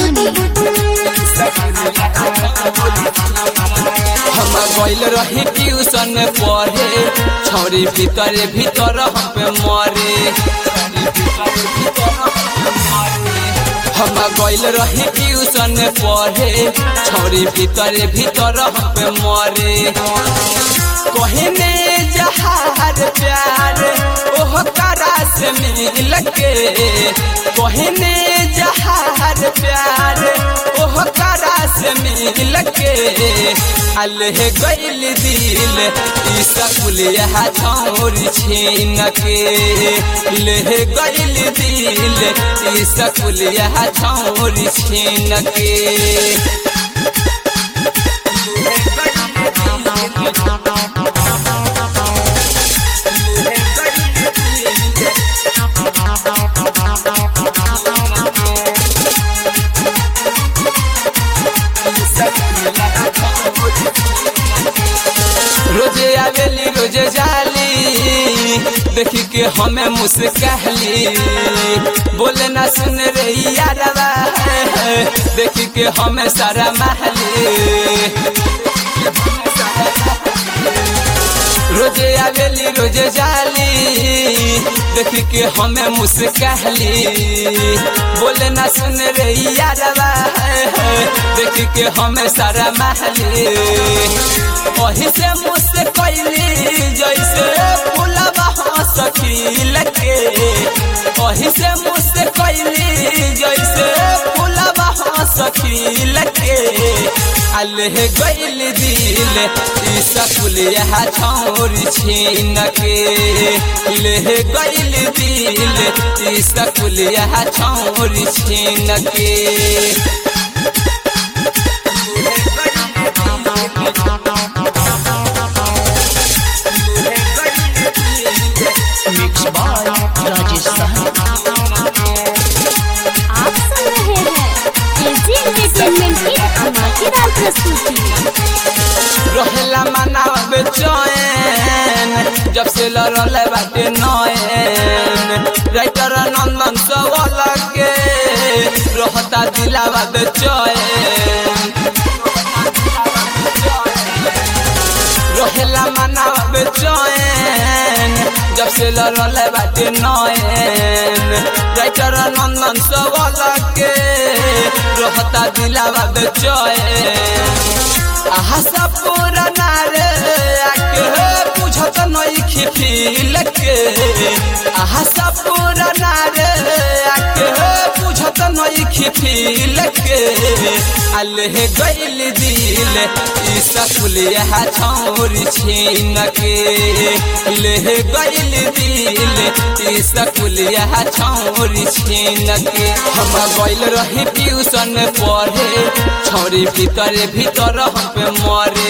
सीतामढ़ी हम गइल रही ट्यूशन पढ़े छौरी भीतर भीतर हम पे मरे हम गइल रही ट्यूशन पढ़े छौरी भीतर भीतर हम पे मरे कहने जहार प्यार ओह करा से मिल के कहने जहार प्यार ओह करा से मिल के अलह गइल दिल ई सकुल यह छौरी छीन के लेह गइल दिल ई सकुल यह छौरी छीन के रोजे आवेली रोजे जाली देखी के हमें मुस्कहली बोले ना सुन रही यारवा देखी के हमें सारा महली रोजे आवेली रोजे जाली देखी के हमें मुस्कहली बोले ना सुन रही यारवा देखी के हमें सारा महली वही से मुझसे कैली जैसे फूलबा हंस खिल के वही से मुझसे कैली जैसे फूलबा हंस खिल के अलह गइल दिल ई सकुल यह छौरी छीन के लेह गइल दिल ई सकुल यह छौरी छीन के मिक्स बाय राजेश साहनी आप सुन रहे हैं एजी एंटरटेनमेंट की धमाकेदार प्रस्तुति रहेला मनाव चैन जब से लड़ल बाटे नयन राइटर नंदन सवाल के रहता दिलावा चैन रहेला मनाव चैन जब से लड़ल बाटे नयन राइटर नंदन सवाल के रहता दिलावा चैन आहा सब पुराना रे आके बुझत नइखी फील के आहा सब पुराना रे आके बुझत नइखी फील के अलह गइल दिल ई सकुल यह छौरी छीन के लेह गइल दिल ई सकुल यह छौरी छीन के हम गइल रही ट्यूशन पढ़े छौरी भीतर भीतर हम पे मरे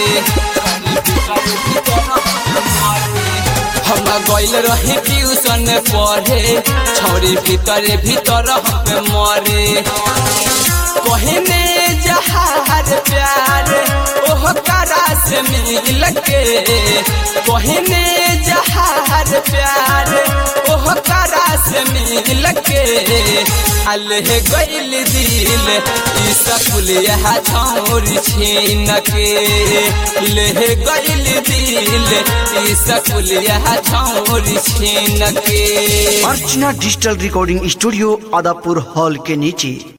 हम गइल रही ट्यूशन पढ़े छौरी भीतर भीतर हम पे मरे कहने जहार प्यार ओह करा से मिल के कहने जहार प्यार ओह करा से मिल के अलह गइल दिल ई सकुल यह छौरी छीन के लेह गइल दिल ई सकुल यह छौरी छीन के Archana digital recording studio Adapur hall के नीचे